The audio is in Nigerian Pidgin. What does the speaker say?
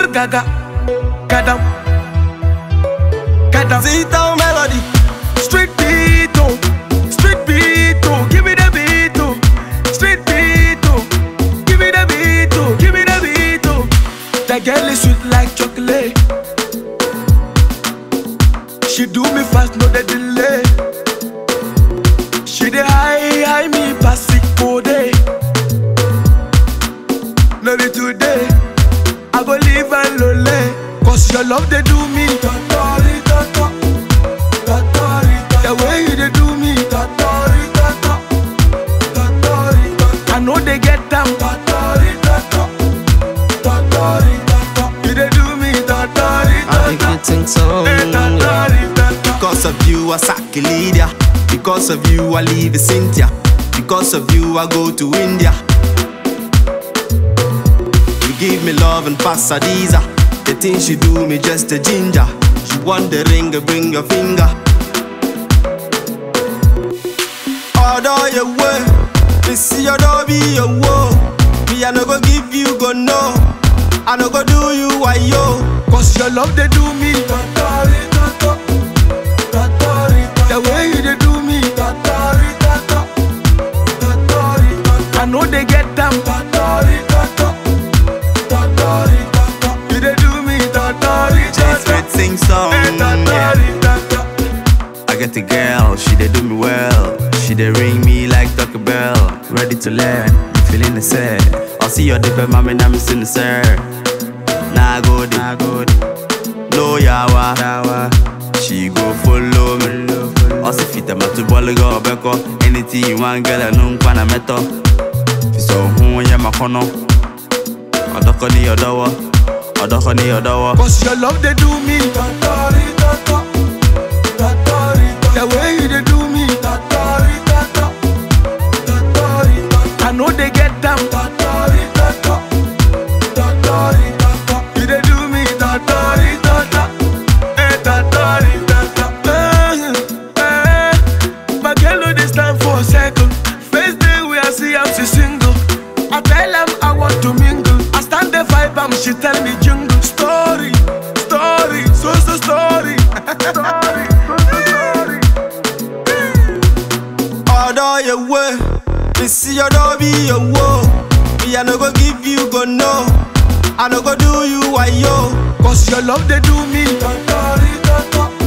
gaga, gadam, gadam. Z-Town melody. Street beat, oh, street beat, oh, give me the beat, oh, street beat, oh, give me the beat, oh, give me the beat, oh. That girl is sweet like chocolate. She do me fast, no the delay. She dey high, high me pass it for day. No be today, I go live and lonely. Cause your love they do me. Totori, toto. Totori, toto. The way you they do me. Totori, toto. Totori, toto. I know they get them. Totori, toto. Totori, toto. You they do me. Totori, I think toto. you think so. Eh, yeah. Totori, toto. Because of you, I sack Lydia. Because of you, I leave Cynthia. Because of you, I go to India. You give me love and pass Adiza. The things you do me just a ginger. You want the ring, bring your finger. Order your way. Me see your door be your woe. Me, I no go give you go no. I no go do you why yo. Cause your love they do me. Totori, toto. Totori, toto. The way you they do me. Totori, toto. Totori, toto. I know they get them. Totori, toto. Totori, toto. You they do me. Totori, Just toto. great sing song. Eh, Yeah. Totori, toto. I get a girl, she dey do me well. She dey ring me like Taco Bell. Ready to learn, you feeling the same. I see your dipper, mommy, now me sing the sir. Nah good, nah good. No yawa, yawa. She go follow me. Also fit my two ball go beko. Anything you want, girl, I know I'm meto. So who ya makono? Odoko ni odowo, odoko ni odowo. Cause your love they do me. Totori, toto. Totori, toto. The way you they do me. Totori, toto. Totori, toto. I know they get them. Totori, toto. Totori, toto. You they do me. Totori, toto. Eh, totori, toto. Eh, eh. My girl know they stand for a second. First day we I see I'm she single. I tell them I want to mingle. I stand the vibe, am she tell me jungle story, story, so so story, story, so so story. Order your way. Me see your door be your woe. Me I no go give you go no. I no go do you why yo. Cause your love they do me. Totori, toto.